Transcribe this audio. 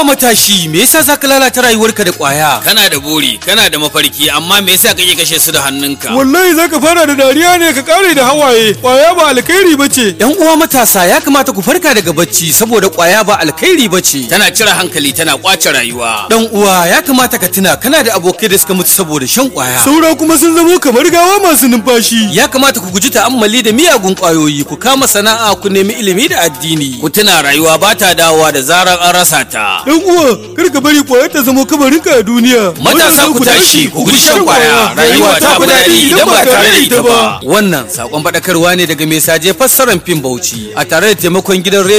Haba matashi, me yasa zaka lalata rayuwarka da ƙwaya? kana da buri kana da mafarki amma me yasa kake kashe su da hannunka wallahi zaka fara da dariya ne ka kare da hawaye kwaya ba alkhairi bace Yan uwa matasa ya kamata ku farka daga bacci saboda ƙwaya ba alkhairi bace. tana cire hankali tana kwace rayuwa Dan uwa ya kamata ka tuna kana da abokai da suka mutu saboda shan ƙwaya. saura kuma sun zamo kamar gawa masu numfashi Ya kamata ku guji ta'ammali da miyagun ƙwayoyi, ku kama sana'a, ku nemi ilimi da addini. ku tuna rayuwa ba ta dawowa da zarar an rasa ta dan uwa kar ka bari kwaya ta zamo kabarinka a duniya matasa ku tashi ku guji shan kwaya rayuwa ta fi daɗi idan ba tare da ita ba Wannan sakon faɗakarwa ne daga mai saje fassarar fim Bauchi a tare da taimakon gidan rediyo